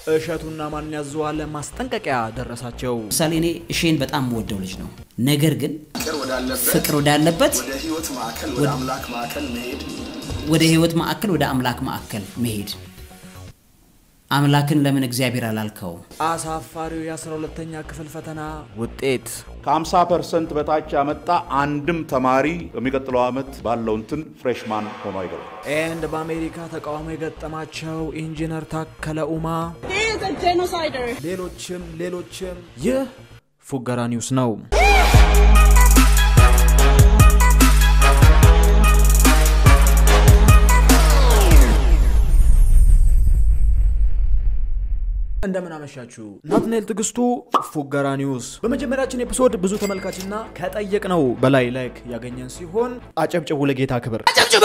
እሸቱና ማን ያዘዋል ማስጠንቀቂያ ደረሳቸው። ምሳሌ እኔ እሼን በጣም የምወደው ልጅ ነው። ነገር ግን ፍቅር ወዳለበት ፍቅር ወዳለበት ወደ ህይወት ማዕከል ወደ አምላክ ማዕከል መሄድ ወደ ህይወት ማዕከል ወደ አምላክ ማዕከል መሄድ አምላክን ለምን እግዚአብሔር አላልከው? አሳፋሪው የ12ተኛ ክፍል ፈተና ውጤት ከ50 ፐርሰንት በታች ያመጣ አንድም ተማሪ በሚቀጥለው ዓመት ባለው እንትን ፍሬሽማን ሆኖ አይገባም። ኤንድ በአሜሪካ ተቃውሞ የገጠማቸው ኢንጂነር ታከለ ኡማ He is a genocider. ሌሎችም ሌሎችም ይህ ፉገራ ኒውስ ነው። እንደምን አመሻችሁ። ናትናኤል ትዕግስቱ ፉገራ ኒውስ። በመጀመሪያችን ኤፒሶድ ብዙ ተመልካችና ከጠየቅነው በላይ ላይክ ያገኘን ሲሆን አጨብጭቡ ለጌታ ክብር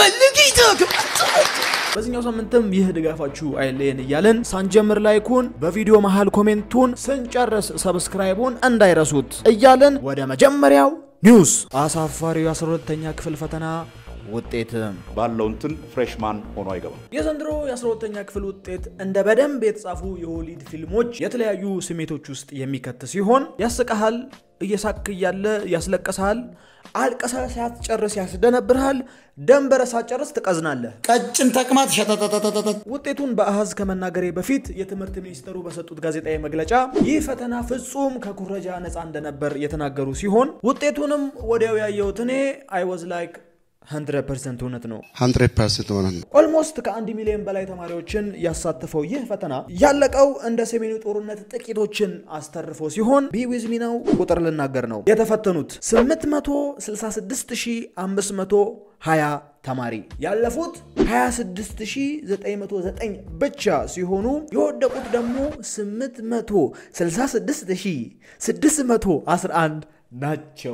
በዚህኛው ሳምንትም ይህ ድጋፋችሁ አይለየን እያለን ሳንጀምር ላይኩን በቪዲዮ መሃል ኮሜንቱን ስንጨርስ ሰብስክራይቡን እንዳይረሱት እያለን ወደ መጀመሪያው ኒውስ አሳፋሪው የ12ተኛ ክፍል ፈተና ውጤት ባለው እንትን ፍሬሽማን ሆኖ አይገባም። የዘንድሮ የ12ተኛ ክፍል ውጤት እንደ በደንብ የተጻፉ የሆሊድ ፊልሞች የተለያዩ ስሜቶች ውስጥ የሚከት ሲሆን ያስቀሃል፣ እየሳክ እያለ ያስለቀስሃል፣ አልቀሳ ሳትጨርስ ያስደነብርሃል፣ ደንበረ ሳትጨርስ ትቀዝናለህ። ቀጭን ተቅማጥ ሸጠጠጠጠጠ ውጤቱን በአሃዝ ከመናገሬ በፊት የትምህርት ሚኒስተሩ በሰጡት ጋዜጣዊ መግለጫ ይህ ፈተና ፍጹም ከኩረጃ ነፃ እንደነበር የተናገሩ ሲሆን ውጤቱንም ወዲያው ያየሁት እኔ አይ ዋዝ ላይክ 100% እውነት ነው። 100% ሆነ ነው። ኦልሞስት ከአንድ ሚሊዮን በላይ ተማሪዎችን ያሳተፈው ይህ ፈተና ያለቀው እንደ ሰሜኑ ጦርነት ጥቂቶችን አስተርፎ ሲሆን ቢዊዝሚ ነው ቁጥር ልናገር ነው የተፈተኑት 866520 ተማሪ ያለፉት 26909 ብቻ ሲሆኑ የወደቁት ደግሞ 866611 ናቸው።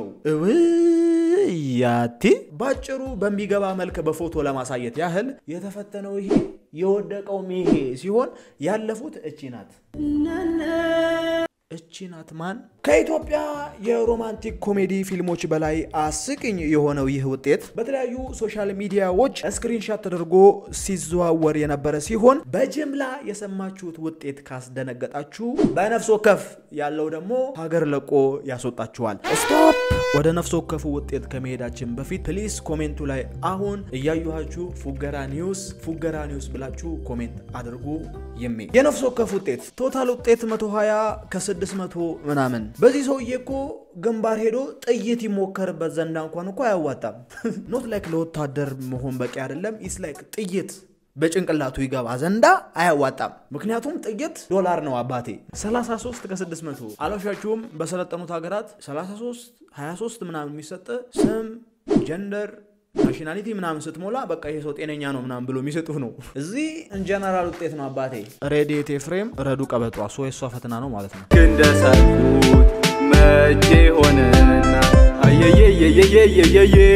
እውያቴ ባጭሩ በሚገባ መልክ በፎቶ ለማሳየት ያህል የተፈተነው ይሄ የወደቀውም ይሄ ሲሆን ያለፉት እቺ ናት። እቺ ናት ማን? ከኢትዮጵያ የሮማንቲክ ኮሜዲ ፊልሞች በላይ አስቂኝ የሆነው ይህ ውጤት በተለያዩ ሶሻል ሚዲያዎች ስክሪንሻት ተደርጎ ሲዘዋወር የነበረ ሲሆን በጅምላ የሰማችሁት ውጤት ካስደነገጣችሁ በነፍስ ወከፍ ያለው ደግሞ ሀገር ለቆ ያስወጣችኋል። ስቶፕ! ወደ ነፍስ ወከፉ ውጤት ከመሄዳችን በፊት ፕሊስ ኮሜንቱ ላይ አሁን እያዩሃችሁ ፉገራ ኒውስ ፉገራ ኒውስ ብላችሁ ኮሜንት አድርጉ። ይሜ የነፍስ ወከፍ ውጤት ቶታል ውጤት 120 ከ600 ምናምን። በዚህ ሰውዬ እኮ ግንባር ሄዶ ጥይት ይሞከርበት ዘንዳ እንኳን እኮ አያዋጣም። ኖት ላይክ ለወታደር መሆን በቂ አይደለም። ኢስ ላይክ ጥይት በጭንቅላቱ ይገባ ዘንዳ አያዋጣም። ምክንያቱም ጥይት ዶላር ነው አባቴ። 33 ከ600 አላሻችሁም። በሰለጠኑት ሀገራት 33 23 ምናምን የሚሰጥ ስም ጀንደር ናሽናሊቲ ምናምን ስትሞላ በቃ ይሄ ሰው ጤነኛ ነው ምናምን ብሎ የሚሰጡህ ነው። እዚህ እንጀነራል ውጤት ነው አባቴ። ሬዲየት ኤፍሬም ረዱ ቀበጧ ሶ የሷ ፈተና ነው ማለት ነው። እንደሳልኩት መቼ ሆነና አየየየየየየየ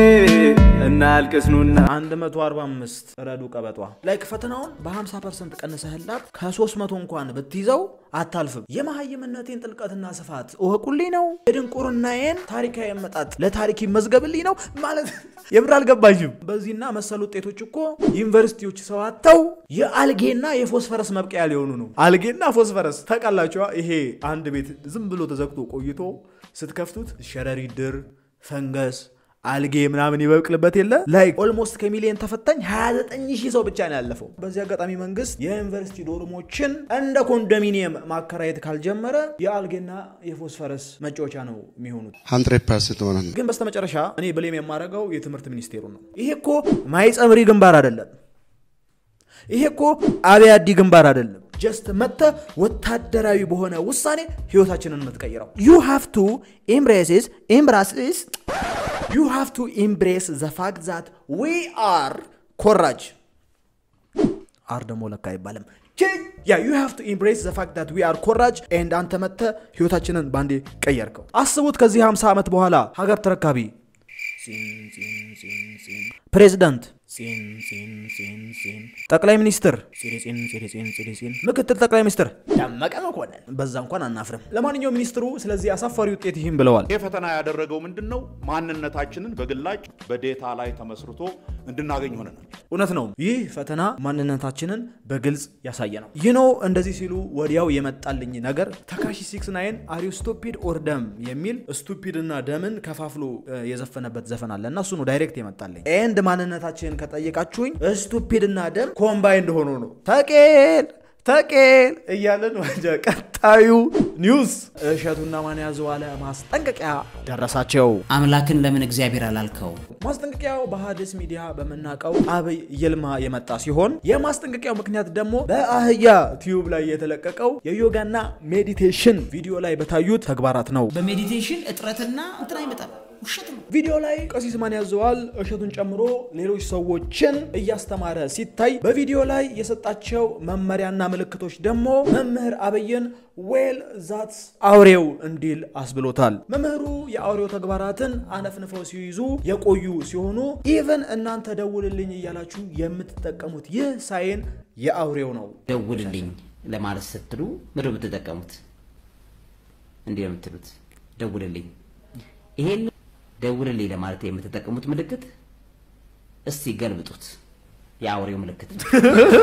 እናልቅስኑና 145 ረዱ ቀበጧ ላይክ ፈተናውን በ50 ፐርሰንት ቀንሰህላት ከ300 እንኳን ብትይዘው አታልፍም። የመሀይምነቴን ጥልቀትና ስፋት እወቁልኝ ነው። የድንቁርናዬን ታሪካዊ አመጣጥ ለታሪክ ይመዝገብልኝ ነው ማለት የምር አልገባኝም። በዚህና መሰል ውጤቶች እኮ ዩኒቨርሲቲዎች ሰው አጥተው የአልጌና የፎስፈረስ መብቀያ ሊሆኑ ነው። አልጌና ፎስፈረስ ታውቃላችኋ? ይሄ አንድ ቤት ዝም ብሎ ተዘግቶ ቆይቶ ስትከፍቱት ሸረሪት ድር፣ ፈንገስ አልጌ ምናምን ይበቅልበት የለ ላይክ ኦልሞስት ከሚሊዮን ተፈታኝ 29 ሺህ ሰው ብቻ ነው ያለፈው። በዚህ አጋጣሚ መንግስት የዩኒቨርሲቲ ዶርሞችን እንደ ኮንዶሚኒየም ማከራየት ካልጀመረ የአልጌና የፎስፈረስ መጫወቻ ነው የሚሆኑት። 100% ሆነ ነው። ግን በስተመጨረሻ እኔ ብሌም የማደርገው የትምህርት ሚኒስቴሩ ነው። ይሄ እኮ ማይጸብሪ ግንባር አይደለም። ይሄ እኮ አብያዲ ግንባር አይደለም። ጀስት መጥተ ወታደራዊ በሆነ ውሳኔ ህይወታችንን የምትቀይረው ዩ ሃቭ ቱ ኤምብሬስስ ኤምብራስስ ዩ ሃቭ ቱ ኤምብሬስ ዘ ፋክት ዛት ዊ አር ኮራጅ አር ደግሞ ለካ አይባልም ያ ዩ ሃቭ ቱ ኤምብሬስ ዘ ፋክት ዛት ዊ አር ኮራጅ ኤንድ አንተ መጥተ ህይወታችንን ባንዴ ቀየርከው። አስቡት ከዚህ 50 ዓመት በኋላ ሀገር ተረካቢ ፕሬዚዳንት ጠቅላይ ሚኒስትር ምክትል ጠቅላይ ሚኒስትር ደመቀ መኮንን በዛ እንኳን አናፍርም። ለማንኛውም ሚኒስትሩ ስለዚህ አሳፋሪ ውጤት ይህም ብለዋል። ይህ ፈተና ያደረገው ምንድን ነው? ማንነታችንን በግላጭ በዴታ ላይ ተመስርቶ እንድናገኝ ሆነናል። እውነት ነው። ይህ ፈተና ማንነታችንን በግልጽ ያሳየ ነው። ይህ ነው እንደዚህ ሲሉ ወዲያው የመጣልኝ ነገር ተካሺ ሲክስ ናይን አሪው ስቱፒድ ኦር ደም የሚል ስቱፒድ እና ደምን ከፋፍሎ እ፣ የዘፈነበት ዘፈን አለ እና እሱ ነው ዳይሬክት የመጣልኝ። ኤንድ ማንነታችንን ከጠየቃችሁኝ ስቱፒድ እና ደም ኮምባይንድ ሆኖ ነው ተቄል ተቄል እያለን ወደ ቀጣዩ ኒውስ እሸቱና ማን ያዘዋለ ማስጠንቀቂያ ደረሳቸው። አምላክን ለምን እግዚአብሔር አላልከው? ማስጠንቀቂያው በሐዲስ ሚዲያ በምናውቀው አብይ ይልማ የመጣ ሲሆን የማስጠንቀቂያው ምክንያት ደግሞ በአህያ ቲዩብ ላይ የተለቀቀው የዮጋና ሜዲቴሽን ቪዲዮ ላይ በታዩት ተግባራት ነው። በሜዲቴሽን እጥረትና እንትን አይመጣም፣ ውሸት ነው። ቪዲዮ ላይ ቀሲስ ማን ያዘዋል እሸቱን ጨምሮ ሌሎች ሰዎችን እያስተማረ ሲታይ በቪዲዮ ላይ የሰጣቸው መመሪያና ምልክቶች ደግሞ መምህር አብይን ዌል ዛት አውሬው እንዲል አስብሎታል። መምህሩ የአውሬው ተግባራትን አነፍንፈው ሲይዙ የቆዩ ሲሆኑ ኢቨን እናንተ ደውልልኝ እያላችሁ የምትጠቀሙት ይህ ሳይን የአውሬው ነው። ደውልልኝ ለማለት ስትሉ ምድር ነው የምትጠቀሙት? እንዲህ ነው የምትሉት፣ ደውልልኝ። ይሄን ደውልልኝ ለማለት የምትጠቀሙት ምልክት እስቲ ገልብጡት። የአውሬው ምልክት ነው።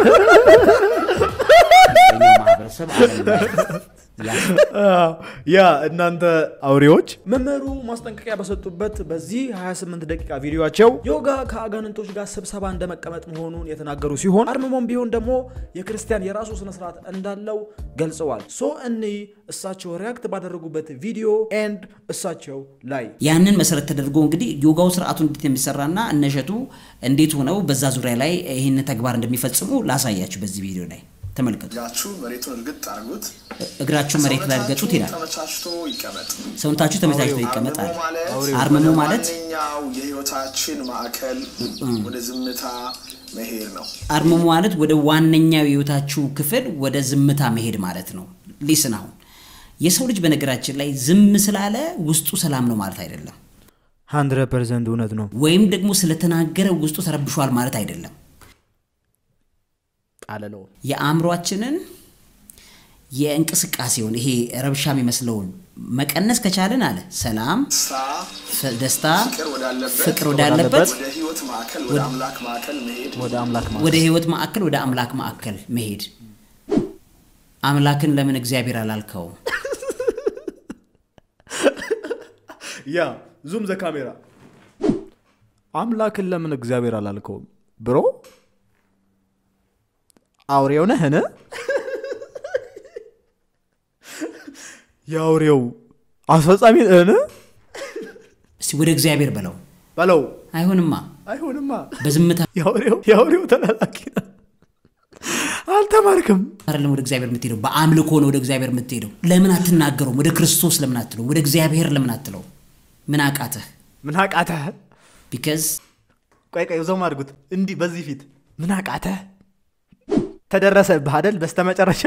በእኛው ማህበረሰብ ዓለም ላይ ያ- ያ እናንተ አውሬዎች መምህሩ ማስጠንቀቂያ በሰጡበት በዚህ 28 ደቂቃ ቪዲዮቸው ዮጋ ከአጋንንቶች ጋር ስብሰባ እንደመቀመጥ መሆኑን የተናገሩ ሲሆን አርምሞም ቢሆን ደግሞ የክርስቲያን የራሱ ስነስርዓት እንዳለው ገልጸዋል። ሶ እኒ እሳቸው ሪያክት ባደረጉበት ቪዲዮ ኤንድ እሳቸው ላይ ያንን መሰረት ተደርጎ እንግዲህ ዮጋው ስርዓቱ እንዴት የሚሰራና እነሸቱ እንዴት ሆነው በዛ ዙሪያ ላይ ይህን ተግባር እንደሚፈጽሙ ላሳያችሁ በዚህ ቪዲዮ ላይ ተመልከቱ። እጃችሁ መሬቱን እርግጥ አድርጉት። እግራችሁ መሬት ላይ እርገጡት ይላል። ተመቻችቶ ይቀመጥ። ሰውነታችሁ ተመቻችቶ ይቀመጣል። አርምሞ ማለት አርምሞ ማለት ዋነኛው የህይወታችን ማዕከል ወደ ዝምታ መሄድ ነው። አርምሞ ማለት ወደ ዋነኛው የህይወታችሁ ክፍል ወደ ዝምታ መሄድ ማለት ነው። ሊስን አሁን የሰው ልጅ በነገራችን ላይ ዝም ስላለ ውስጡ ሰላም ነው ማለት አይደለም። 100 ፐርሰንት እውነት ነው። ወይም ደግሞ ስለተናገረ ውስጡ ተረብሿል ማለት አይደለም። ጣለለው የአእምሯችንን የእንቅስቃሴውን ይሄ ረብሻ የሚመስለውን መቀነስ ከቻልን አለ ሰላም፣ ደስታ ፍ- ደስታ፣ ፍቅር ወዳለበት ፍቅር ወዳለበት ወደ ህይወት ማዕከል ወደ አምላክ ማዕከል መሄድ ወደ አምላክ ማለት ወደ ህይወት ማዕከል ወደ አምላክ ማዕከል መሄድ። አምላክን ለምን እግዚአብሔር አላልከው? ያ ዙም ዘ ካሜራ አምላክን ለምን እግዚአብሔር አላልከውም ብሮ አውሬው ነህን የአውሬው አስፈጻሚ ነህን እስቲ ወደ እግዚአብሔር በለው። በለው አይሆንማ። አይሆንማ በዝምታ የአውሬው የአውሬው ተላላኪ ነህ አልተማርክም አይደለም ወደ እግዚአብሔር የምትሄደው፣ በአምልኮ ነው ወደ እግዚአብሔር የምትሄደው። ለምን አትናገረውም? ወደ ክርስቶስ ለምን አትለው? ወደ እግዚአብሔር ለምን አትለው? ምን አቃተህ? ምን አቃተህ ቢካዝ ቆይ ቆይ ዘውም አድርጉት እንዲህ በዚህ ፊት ምን አቃተህ ተደረሰብህ አደል በስተመጨረሻ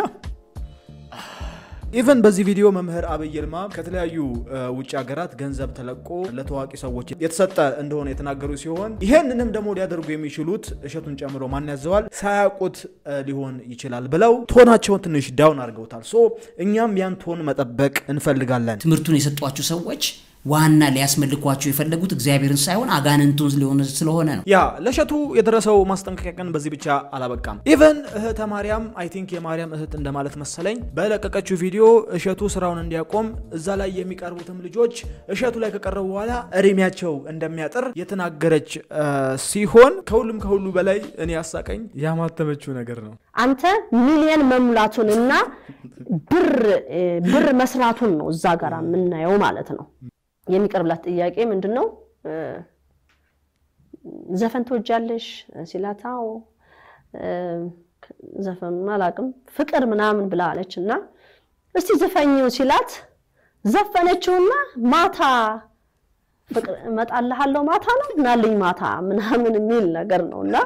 ኢቨን በዚህ ቪዲዮ መምህር አብይ ይልማ ከተለያዩ እ, ውጭ ሀገራት ገንዘብ ተለቆ ለታዋቂ ሰዎች የተሰጠ እንደሆነ የተናገሩ ሲሆን ይሄንንም ደግሞ ሊያደርጉ የሚችሉት እሸቱን ጨምሮ ማን ያዘዋል ሳያውቁት እ, ሊሆን ይችላል ብለው ቶናቸውን ትንሽ ዳውን አድርገውታል። ሶ እኛም ያን ቶን መጠበቅ እንፈልጋለን። ትምህርቱን የሰጧችሁ ሰዎች ዋና ሊያስመልኳቸው የፈለጉት እግዚአብሔርን ሳይሆን አጋንንቱን ሊሆን ስለሆነ ነው። ያ ለእሸቱ የደረሰው ማስጠንቀቂያ ግን በዚህ ብቻ አላበቃም። ኢቨን እህተ ማርያም አይ ቲንክ የማርያም እህት እንደማለት መሰለኝ በለቀቀችው ቪዲዮ እሸቱ ስራውን እንዲያቆም እዛ ላይ የሚቀርቡትም ልጆች እሸቱ ላይ ከቀረቡ በኋላ እድሜያቸው እንደሚያጥር የተናገረች እ, ሲሆን ከሁሉም ከሁሉ በላይ እኔ ያሳቀኝ ያማተመችው ነገር ነው። አንተ ሚሊየን መሙላቱን እና ብር እ፣ ብር መስራቱን ነው እዛ ጋር የምናየው ማለት ነው። የሚቀርብላት ጥያቄ ምንድን ነው? እ፣ ዘፈን ትወጃለሽ ሲላት፣ አዎ እ፣ ዘፈኑን አላውቅም ፍቅር ምናምን ብላ አለች እና እስቲ ዘፈኝው ሲላት ዘፈነችውና ማታ ፍቅር እመጣልሃለሁ ማታ ነው ምናልኝ ማታ ምናምን የሚል ነገር ነው እና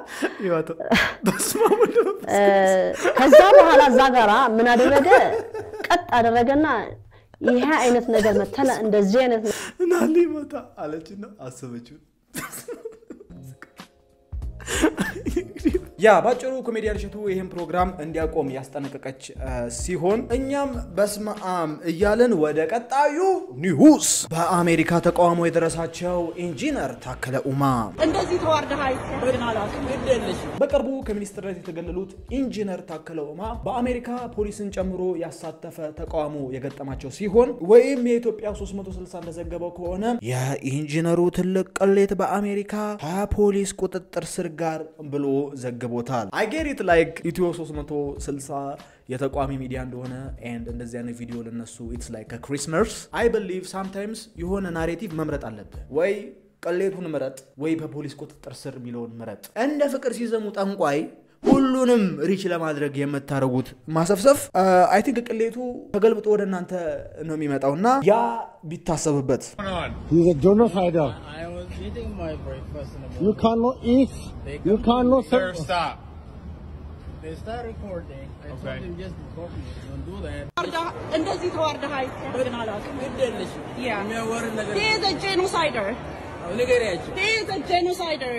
እ፣ ከዛ በኋላ እዛ ጋራ ምን አደረገ? ቀጥ አደረገና ይሄ አይነት ነገር መተለ እንደዚህ አይነት ነ- ናሊ መታ አለችና አሰበችው። ያ ባጭሩ ኮሜዲያን እሸቱ ይህን ፕሮግራም እንዲያቆም ያስጠነቀቀች እ፣ ሲሆን እኛም በስመ አብ እያልን ወደ ቀጣዩ ኒውስ በአሜሪካ ተቃውሞ የደረሳቸው ኢንጂነር ታከለ ኡማ እንደዚህ ተዋርደህ አይተህ አላውቅም። በቅርቡ ከሚኒስትርነት የተገለሉት ኢንጂነር ታከለ ኡማ በአሜሪካ ፖሊስን ጨምሮ ያሳተፈ ተቃውሞ የገጠማቸው ሲሆን ወይም የኢትዮጵያ 360 እንደዘገበው ከሆነ የኢንጂነሩ ትልቅ ቅሌት በአሜሪካ ከፖሊስ ቁጥጥር ስር ጋር ብሎ ዘግቦታል። አይጌሪት ላይክ ኢትዮ 360 የተቋሚ ሚዲያ እንደሆነ ኤንድ እንደዚህ አይነት ቪዲዮ ለነሱ ኢትስ ላይክ ክሪስመስ አይ ብሊቭ ሳምታይምስ የሆነ ናሬቲቭ መምረጥ አለብህ ወይ ቅሌቱን ምረጥ ወይ በፖሊስ ቁጥጥር ስር የሚለውን ምረጥ። እንደ ፍቅር ሲዘሙ ጠንቋይ ሁሉንም ሪች ለማድረግ የምታደርጉት ማሰፍሰፍ አይ ቲንክ ቅሌቱ ተገልብጦ ወደ እናንተ ነው የሚመጣው እና ያ ቢታሰብበት He's a genocider. I was eating my breakfast in the morning. You cannot eat. You cannot. Sir, stop. They start recording. I told them just record me. Don't do that. ተዋርደህ- እንደዚህ ተዋርደህ አይተህ አላውቅም። Yeah. የሚያወር ነገር He is a genocider. ንገሪያቸው። He is a genocider.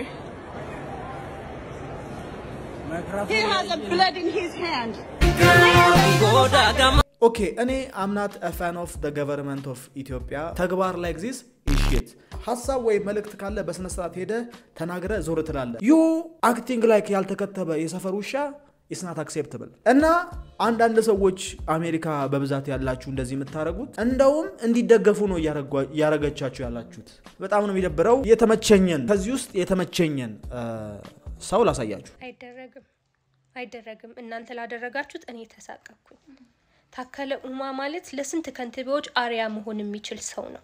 He has a blood in his hand. ኦኬ እኔ አምናት ፋን ኦፍ ደ ገቨርንመንት ኦፍ ኢትዮጵያ ተግባር ላይ ጊዜስ ኢሽት ሀሳብ ወይም መልእክት ካለ በስነ ስርዓት ሄደ ተናግረ ዞር ትላለ ዩ አክቲንግ ላይክ ያልተከተበ የሰፈር ውሻ ኢስናት አክሴፕትብል እና አንዳንድ ሰዎች አሜሪካ በብዛት ያላችሁ እንደዚህ የምታደርጉት እንደውም እንዲደገፉ ነው እያረጓ- እያረገቻችሁ ያላችሁት በጣም ነው የሚደብረው የተመቸኘን ከዚህ ውስጥ የተመቸኘን እ፣ ሰው ላሳያችሁ አይደረግም አይደረግም። እናንተ ላደረጋችሁት እኔ ተሳቀቅኩኝ። ታከለ ኡማ ማለት ለስንት ከንቲባዎች አርያ መሆን የሚችል ሰው ነው።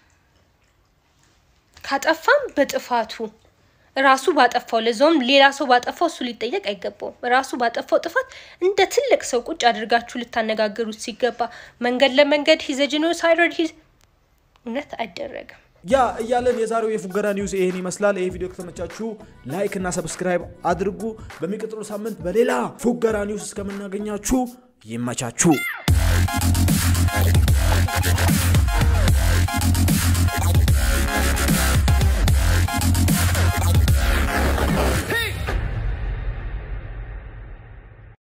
ካጠፋም በጥፋቱ ራሱ ባጠፋው ለዛውም ሌላ ሰው ባጠፋው እሱ ሊጠየቅ አይገባውም። ራሱ ባጠፋው ጥፋት እንደ ትልቅ ሰው ቁጭ አድርጋችሁ ልታነጋግሩት ሲገባ መንገድ ለመንገድ ሂዘ ጂኖሳይደር ሂዝ እውነት አይደረግም። ያ እያለን የዛሬው የፉገራ ኒውስ ይሄን ይመስላል። ይሄ ቪዲዮ ከተመቻችሁ ላይክ እና ሰብስክራይብ አድርጉ። በሚቀጥሉ ሳምንት በሌላ ፉገራ ኒውስ እስከምናገኛችሁ ይመቻችሁ።